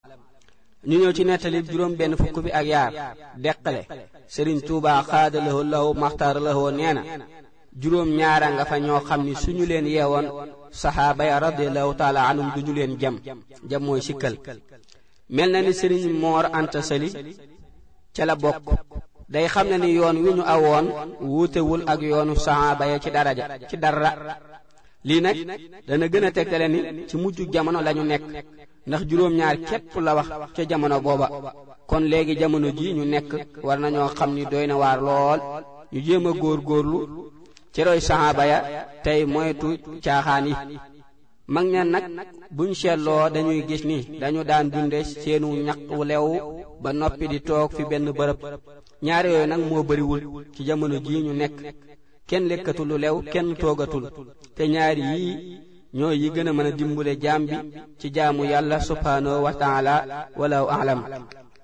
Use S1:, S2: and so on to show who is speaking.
S1: ñu ñëw ci nettali juróom benn fukk bi ak yaar deqale sëriñ tuuba xaada lahoo lahu maxtaar lahoo nee na juróom ñaara nga fa ñoo xam ni suñu leen yeewoon saxaaba ya radiallahu taala anhum duñu leen jam jam mooy sikkal mel na ni sëriñ moor anta sali ca la bokk day xam ne ni yoon wi ñu awoon wuutewul ak yoonu saxaaba ya ci daraja ci dara lii nag dana gën a tegtale ni ci mujj jamono lañu nekk ndax juróom-ñaar képp la wax ca jamono booba kon léegi jamono ji ñu nekk war nañoo xam ni doy na waar lool ñu jéem a góor góorlu ci roy saxaaba ya tey moytu caaxaan yi mag ña nag buñ seetloo dañuy gis ni dañu daan dunde seenu ñaq wu lew ba noppi di toog fi benn bërëb ñaar yooyu nag moo bariwul ci jamono jii ñu nekk kenn lekkatul lu lew kenn toogatul te ñaari yii ñoo yi gën a mën a dimbule jaam bi ci jaamu yàlla subhaanahu wa taala walaw alam